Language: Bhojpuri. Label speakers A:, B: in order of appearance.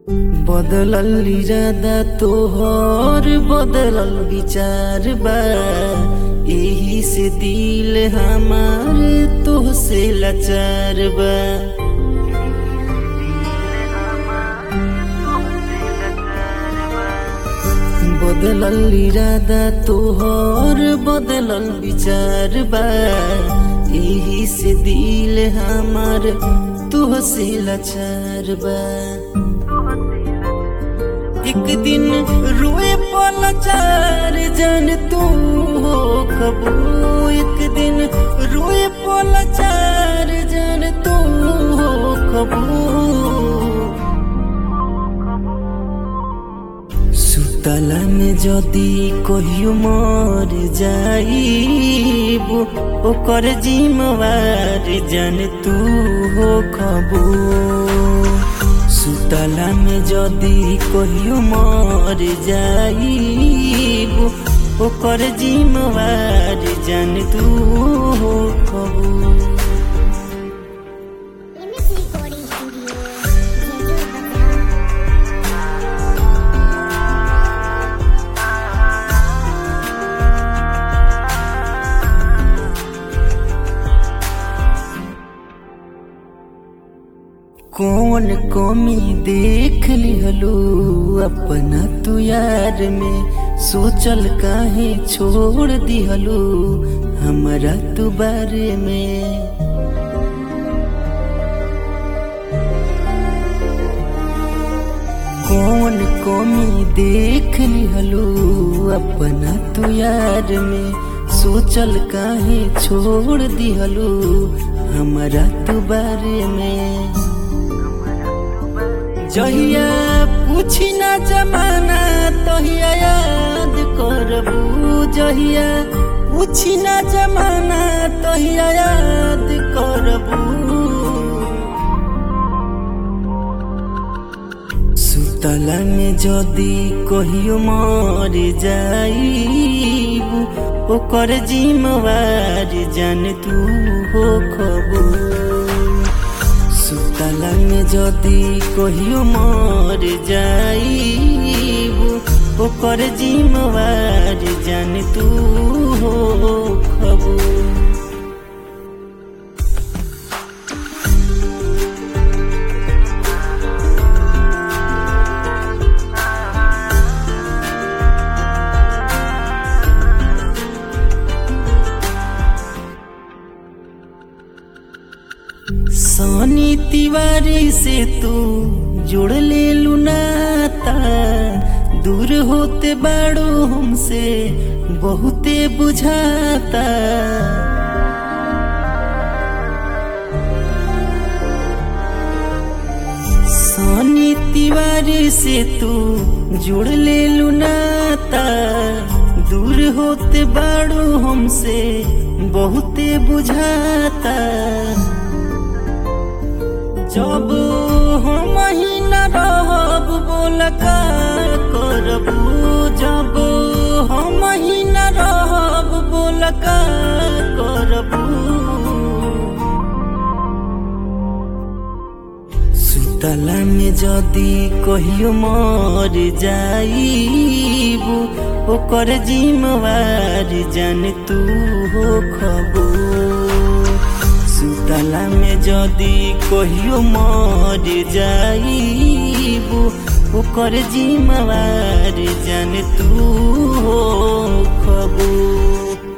A: बदलल इरादा तोहर बदलल विचार बा एही से दिल हमार तोहसे लाचार बा बदलल इरादा तोहर बदलल विचार बा एही से दिल हमार तोहसे लाचार बा एक दिन रोए पल चार जन तू हो खबू एक दिन रोए पल चार जन तू हो खबू सुतला में जदी कहियो मर जाइब ओकर जिम्मेवार जन तू हो खबू सुतला में जदी कहियो मर जाइब ओकर जिम्मेवार जन तू हो खबू
B: MS Recording Studio, Jajur Bazaar.
A: कौन कमी देख लिहलू अपना तू यार में सोचल काहे छोड़ दिहलू हमरा तू बारे में कौन कमी देख लिहलू अपना तू यार में सोचल काहे छोड़ दिहलू हमरा तू बारे में जहिया पूछी ना जमाना तहिया याद करबू जहिया पूछी ना जमाना तहिया याद करबू सुतला में जदी कहियो मर जाइब ओकर जिम्मेवार जान तू हो खबू सुतला में जदी कहियो मर जाइब ओकर जिम्मेवार जान तू हो खबू सोनी तिवारी से तू जुड़ ले लुनाता दूर होते बाड़ो हमसे बहुते बुझाता सोनी तिवारी से तू जुड़ ले लुनाता दूर होते बाड़ो हमसे बहुते बुझाता जब हम ही न रहब बोल का करबू जब हम ही न रहब बोल का करबू सुतला में जदी कहियो मर जाइब ओकर जिम्मेवार जान तू हो खबू सुतला में जदी कहियो मर जाइब ओकर जिम्मेवार जान तू हो खबू